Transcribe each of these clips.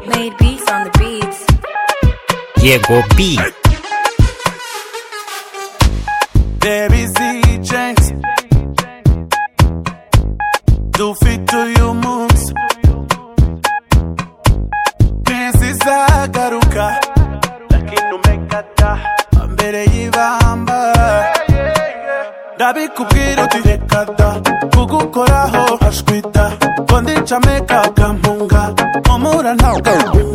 made beats on the beats. Diego B. Baby Z Jenks. Do fit to your moves. Princesa garuka. Lakini umekata. Mbere y'ibamba. Ndabikubwira uti reka da Kugukoraho ashwita Ngo ndica make-up kampunga Mpumura ntabwo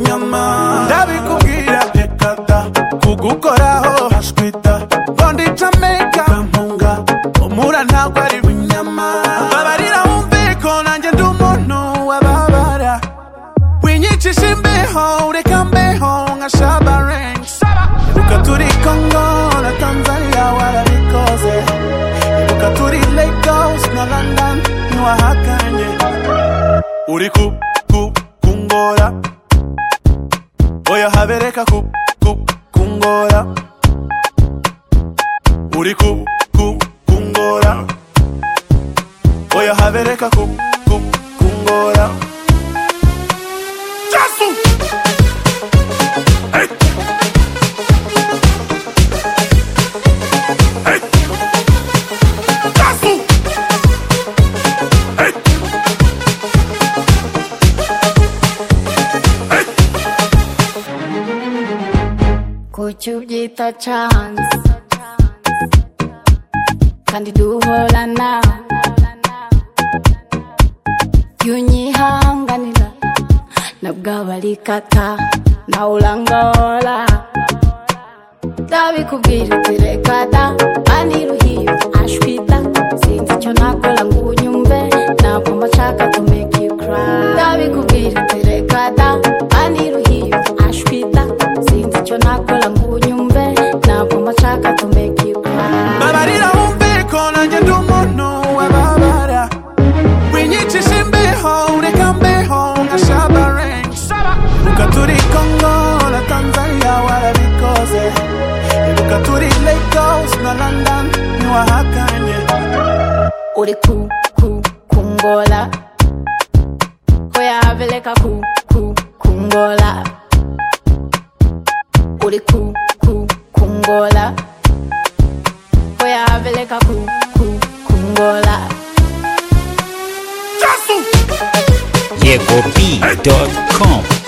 nyama Ndabikubwira reka da Kugukoraho ashwita Ngo ndica make-up kampunga Mpumura ntabwo ari binyama Babarira wumve ko nanjye ndi umuntu wababara winyicisha imbeho ureka mbeho nka shabareng ibuka turi kongo na tanzania warabikoze ibuka turi lagos na london ntiwahakanye uri ku ku kungora oya habereka ku ku kungora uri ku ku kungora oya habereka ku ku kungora Jasu! Hey! Hey! Jasu! Hey! kuki ubyita chance kandi duhorana iyo unyihanganira nabwo abarikata nawe urangora ndabikubwira uti reka da aniruhiye ashwita sinzi icyo nakora ngo unyumve ntabwo mba nshaka to make you cry ndabikubwira uti reka da aniruhiye ashwita sinzi icyo nakora ngo unyumve ntabwo mba nshaka to make you cry babarira wumve ko nanjye ndi umuntu wababara winyicisha imbeho ureka mbeho nka shabareng ibuka turi kongo na tanzania warabikoze ibuka turi lagos na london ntiwahakanye uri ku ku kungola oyabeleka ku ku kungola uri ku ku kungola oyabeleka ku ku kungola DiegoB.com.